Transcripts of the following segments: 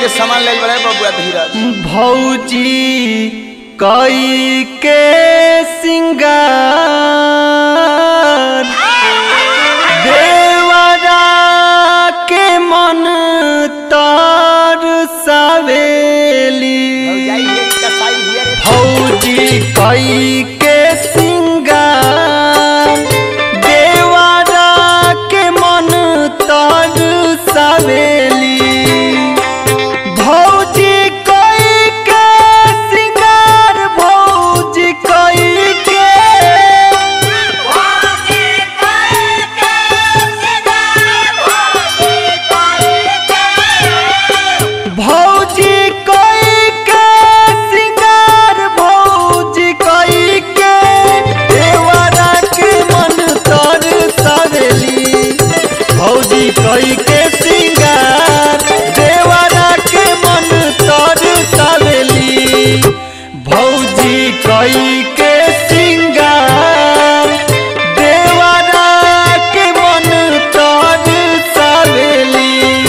के सामान ले बड़े बबुआ धीरज भौजी कई के सिंगार देवरा के मन तार सवेली फौजी कई के सिंगार देवरा के मन तार सवेली भौजी कई के सिंगार भौजी कई के भौजी कई के सिंगार भौजी कई के देवरा के मन तर सवेली भौजी कई के सिंगार देवरा के मन तर सवेली भौजी कई के सिंगार देवरा के मन तर सवेली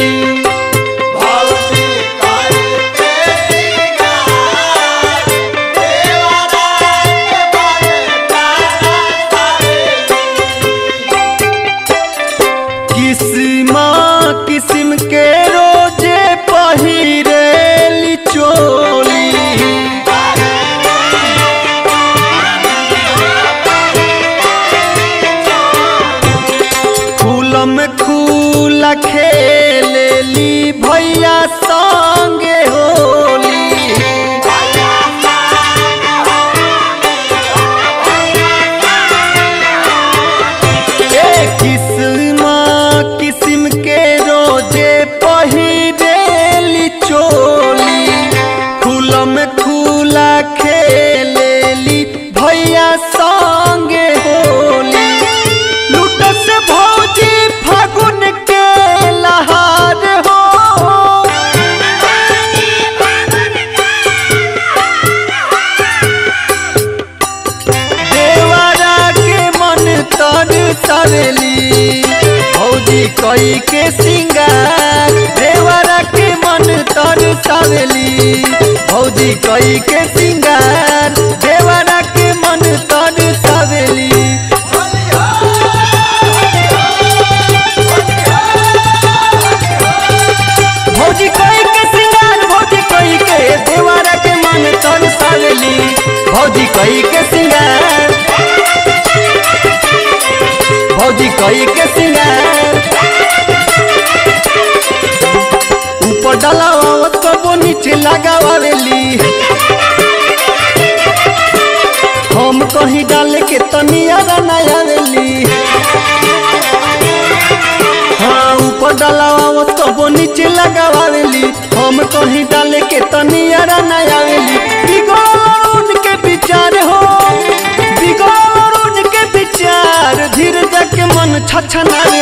किस्मा किस्म के रोजे पहिरेली चोली फूलम खूला खेलेली भैया संगे होली ए किस्मा किस्म के रोजे पहिरेली चोली खुलम खुला खेलेली भैया संगे होली लुटस भौजी फागुन के लहार हो देवरा के मन तर सवेली भौजी कई के सिंगार देवरा के मन तर सवेली भौजी कई के सिंगार देवरा के मन तर सवेली भौजी कई के सिंगार भौजी कई के देवरा के मन तर सवेली भौजी कई के सिंगार भौजी कई के सिंगार ऊपर डलावत कबो नीचे लगावेली हम कहीं डाल के तनिया बनावेली हाँ ऊपर डलावत कबो नीचे लगावेली हम कहीं डाल के तनिया बनावेली बिगड़ उनके विचार हो बिगड़ उनके विचार धीरे जाके मन छछनावे